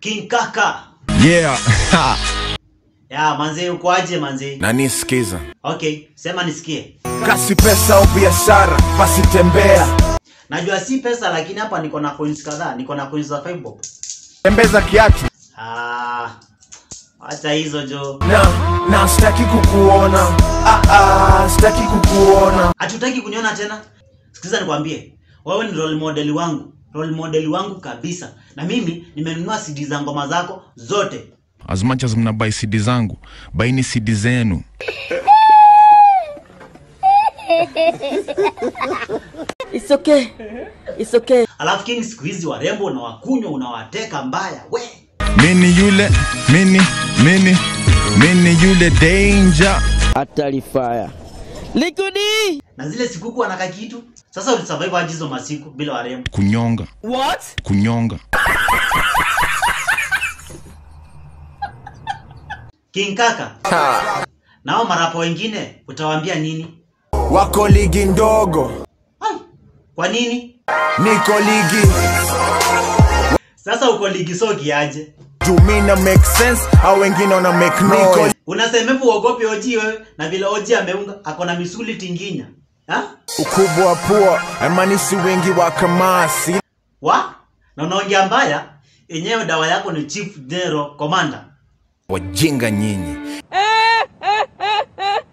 King Kaka. Yeah. Ya manze uko aje manze? na nisikiza Okay, sema nisikie. kasi pesa au biashara basi tembea Najua si pesa lakini hapa niko na coins kadhaa, niko na coins za 5 bob. tembeza kiatu Ah. Acha hizo jo. na na sitaki kukuona ah, ah, sitaki kukuona Hatutaki kuniona tena. Sikiza nikwambie. Wewe ni role model wangu. Role model wangu kabisa. Na mimi nimenunua CD za ngoma zako zote. as much as mnabai cd zangu baini cd zenu It's okay. It's okay. Alafu King siku hizi warembo unawakunywa unawateka mbaya. We. mini yule mini mini mini yule danger Hatari fire. Likudi! Na zile sikuku wanaka kitu. Sasa ulisurvive aje hizo masiku bila warembo? kunyonga What? kunyonga King Kaka. Nao marapo wengine utawaambia nini? wako ligi ndogo Ai, Kwa nini? niko ligi Sasa uko ligi soki aje? jumina make sense au wengine wana make noise Unasemevu uogope Oji wewe na vile Oji ameunga ako na misuli tinginya. Ha? ukubwa wa pua haimaanishi wingi wa kamasi Wa? Na unaongea mbaya? Yenyewe dawa yako ni Chief General Commander. wajinga nyinyi